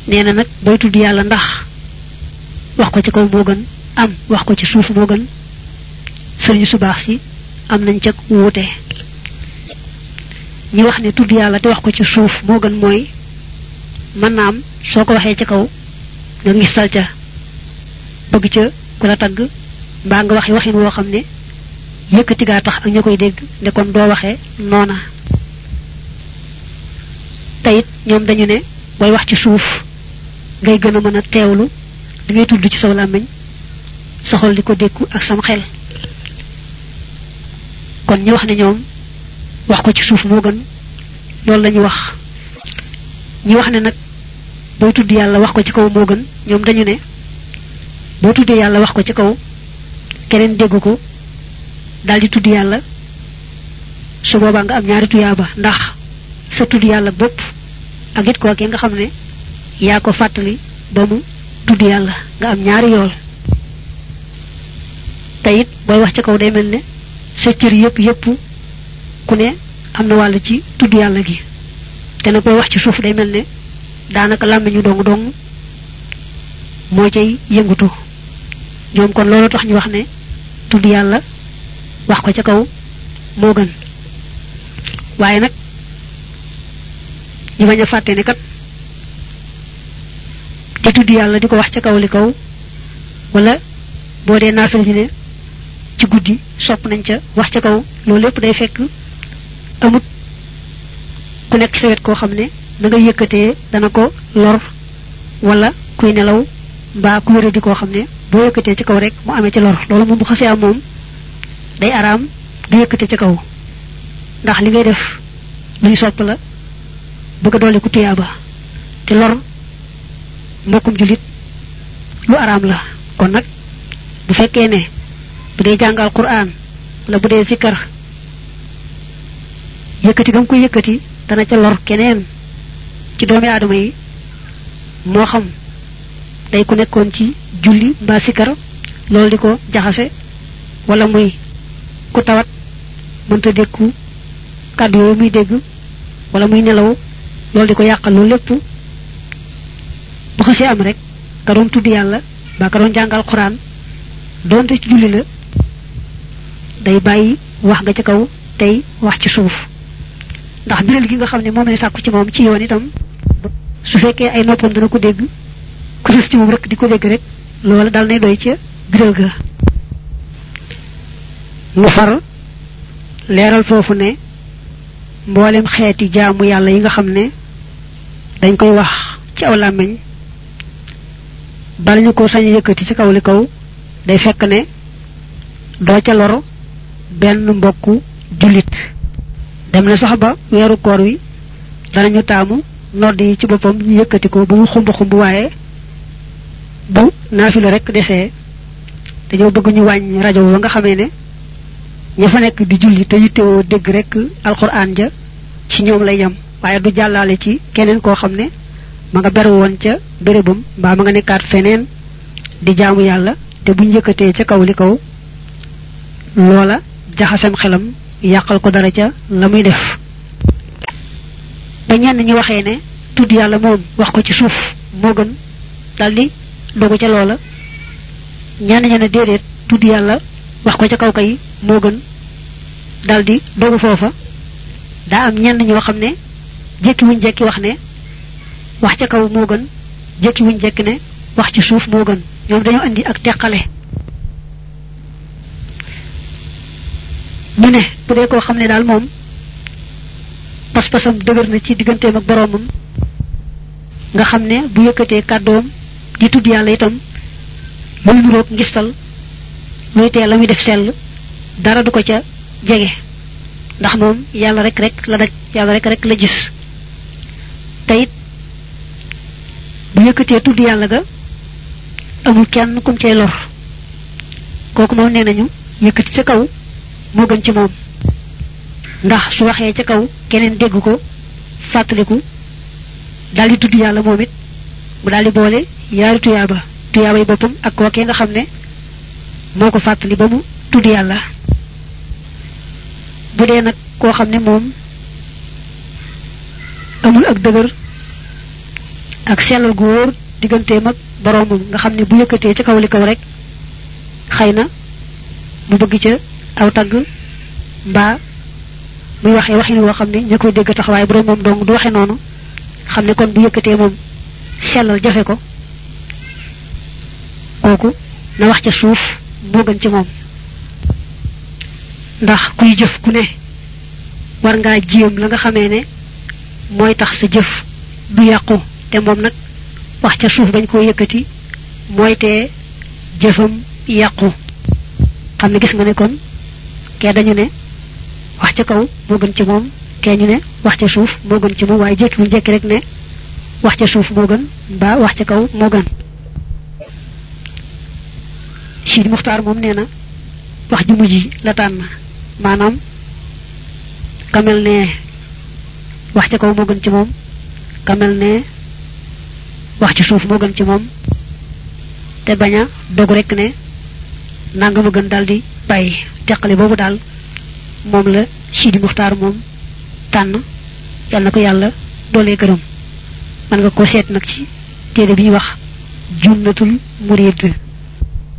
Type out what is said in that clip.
nee na nag booy tudd yàlla ndax wax ko ci kaw moo gën am wax ko ci suuf moo gën sëriñ su baax si am nañ ca wuute ñi wax ne tudd yàlla te wax ko ci suuf moo gën mooy mën naa am soo ko waxee ci kaw nga ngistal ca bëgg ca ku la tagg mbaa nga waxi waxin woo xam ne yëkkati gaa tax ak ña koy dégg ne kon doo waxee noona te it ñoom dañu ne booy wax ci suuf ngay gën a mën a teewlu di ngay tudd ci saw làmmiñ sa xol di ko dékku ak sam xel kon ñu wax ne ñoom wax ko ci suuf moo gën loolu lañu wax ñi wax ne nag booy tudd yàlla wax ko ci kaw moo gën ñoom dañu ne boo tuddee yàlla wax ko ci kaw keneen dégg ko daldi tudd yàlla su boobaa nga am ñaari tuyaaba ndax sa tudd yàlla bopp ak it kookee nga xam ne yaa ko fàttali ba mu tudd yàlla nga am ñaari yool te it booy wax ci kaw day mel ne sa cër yépp yépp ku ne am na wàll ci tudd yàlla gi te nag booy wax ci suuf day mel ne daanaka làmmiñu dong dong moo cay yëngutu ñoom kon loolu tax ñu wax ne tudd yàlla wax ko ca kaw moo gën waaye nag ñu bañ a fàtte ne kat di tudd yàlla di ko wax ca kaw li kaw wala boo dee naafil ñu ne ci guddi sopp nañ ca wax ca kaw loolu lépp day fekk amut ku nekk sa wet koo xam ne na nga yëkkatee dana ko lor wala kuy nelaw mbaa ku wéradi koo xam ne boo yëkkatee ci kaw rek mu amee ci lor loolu moom bu xasee am moom day araam du yëkkate ci kaw ndax li ngay def luy sopp la bëgg a dolli ku tuyaaba te lor mbokkum julit lu araam la kon nag bu fekkee ne bu dee jàngal quraan wala bu dee zikkar yëkkati gam koy yëkkati dana ca lor keneen ci doomi aadama yi moo xam day ku nekkoon ci julli mbaa sikkar loolu di ko jaxase wala muy ku tawat mënta dékku kàddu yooyu muy dégg wala muy nelaw loolu di ko yàqal loolu lépp bu xasee am rek ka doon tudd yàlla ba ka doon jàngal xuraan doonte ci julli la day bàyyi wax nga ca kaw tey wax ci suuf ndax biral gi nga xam ne moom la sàkku ci moom ci yoon itam su fekkee ay noppam dana ko dégg ku sës ci moom rek di ko dégg rek loola dal nay doy ca biral ga mu far leeral foofu ne mboolem xeeti jaamu yàlla yi nga xam ne dañ koy wax ci aw làmmiñ bala ñu ko sañ yëkkati ci kaw li kaw day fekk ne doo ca loro benn mbokku jullit dem na sax ba weeru koor wi danañu taamu nodd yi ci boppam ñu yëkkati ko ba mu xumb xumb waaye bu naafila rek desee dañoo bëgg ñu wàññ rajo ba nga xamee ne ña fa nekk di julli te yittewoo dégg rek alxuraan ja ci ñoom lay yam waaye du jàllaale ci keneen koo xam ne ma nga beru woon ca bérébam mbaa ma nga nekkaat feneen di jaamu yàlla te buñ yëkkatee ca kaw li kaw loola jaxasem xelam yàqal ko dara ca la muy def ba ñenn ñu waxee ne tudd yàlla moom wax ko ci suuf moo gën daldi dogu ca loola ñenn ña ne déedéet tudd yàlla wax ko ca kaw kay moo gën daldi dogu foofa daa am ñenn ñoo xam ne jékki wuñ jekki wax ne wax ca kaw moo gën jékki wuñ jekki ne wax ci suuf moo gën ñoom dañoo indi ak teqale ñu ne bu dee koo xam ne daal moom pas-pasam dëgër na ci digganteem ak boroomam nga xam ne bu yëkkatee kàddoom di tudd yàlla itam muy nuroog ngistal luy tee la muy def sell dara du ko ca jege ndax moom yàlla rek rek la daj yàlla rek rek la gis te it bu yëkkatee tudd yàlla ga amul kenn kum cay lor kooku moom nee nañu yëkkati ca kaw moo gën ci moom ndax su waxee ca kaw keneen dégg ko fàttaliku daldi tudd yàlla moom it mu daldi boole yaari tuyaaba tuyaaba yi boppam ak kookee nga xam ne moo ko fàttali ba mu tudd yàlla bu dee nag koo xam ne moom amul ak dëgër ak sellal gu wóor digganteem ak boroomam nga xam ne bu yëkkatee ca kaw li kaw rek xëy na mu bëgg ca aw tagg mbaa muy waxee waxin woo xam ne ña koy dégg tax waaye borom moom dong du waxe noonu xam ne kon bu yëkkatee moom sellal jafe ko kooku na wax ca suuf moo gën ci moom ndax kuy jëf ku ne war ngaa jéem la nga xamee ne mooy tax sa jëf du yàqu te moom nag wax ca suuf bañ koo yëkkati mooy tee jëfam yàqu xam ne gis nga ne kon kee dañu ne wax ca kaw moo gën ci moom kee ñu ne wax ca suuf moo gën ci moom waaye jékki bu jékki rek ne wax ca suuf moo gën mbaa wax ca kaw moo gën Sidi Muxtaar moom nee na wax ju mujj la tànn maanaam kamel ne wax ca kaw moo gën ci moom kamel ne wax ci suuf moo gën ci moom te bañ a dog rek ne nanga ma gën daldi bàyyi teqale boobu daal moom la Sidi Muxtaar moom tànn yal na ko yàlla doolee gërëm man nga ko seet nag ci téere bi ñuy wax junnatul murid